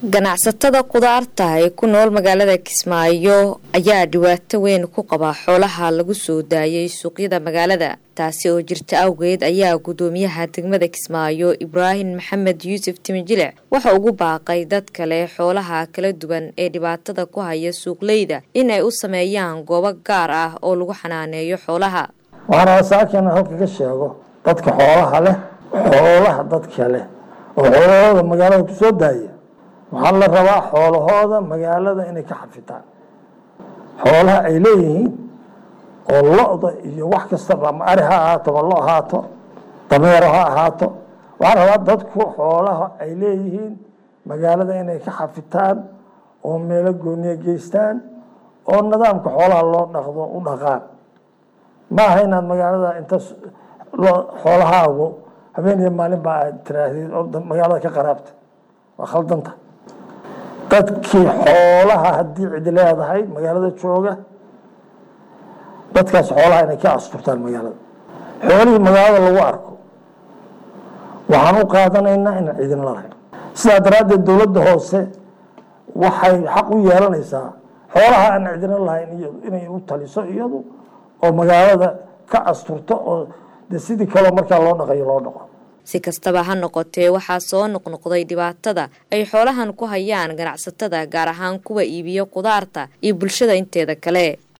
ganacsatada kudaarta ee ku nool magaalada kismaayo ayaa dhibaato weyn ku qaba xoolaha lagu soo daayay suuqyada magaalada taasi oo jirta awgeed ayaa gudoomiyaha degmada kismaayo ibraahim maxamed yuusuf timijilic waxa ugu baaqay dad kale xoolaha kala duwan ee dhibaatada ku haya suuqleyda in ay u sameeyaan goobo gaar ah oo lagu xanaaneeyo xoolaha waxaana saakan halka ka sheego dadka xoolaha leh xoolaha dadka leh oo xoolahooda magaalada ku soo daaya waxaa la rabaa xoolahooda magaalada inay ka xafitaan xoolaha ay leeyihiin oo lo-da iyo wax kastaba ama ari ha ahaato ma lo ahaato dameero ha ahaato waxaa la rabaa dadku xoolaha ay leeyihiin magaalada inay ka xafitaan oo meelo gooniya geystaan oo nidaamka xoolaha loo dhaqdo u dhaqaan ma aha inaad magaalada inta xoolahaagu habeen iyo maalin baa aad tiraahdid oo magaalada ka qaraabta waa khaldanta dadkii xoolaha haddii cidi leedahay magaalada jooga dadkaas xoolaha inay ka asturtaan magaalada xoolihii magaalada lagu arko waxaan u qaadanaynaa inaan cidin lalahayn sidaa daraaddeed dowladda hoose waxay xaq u yeelanaysaa xoolaha aan cidina lahayn inay u taliso iyadu oo magaalada ka asturto oo de sidii kaleo markaa loo dhaqayo loo dhaqo si kastaba ha noqotee waxaa soo noqnoqday dhibaatada ay xoolahan ku hayaan ganacsatada gaar ahaan kuwa iibiyo kudaarta iyo bulshada inteeda kale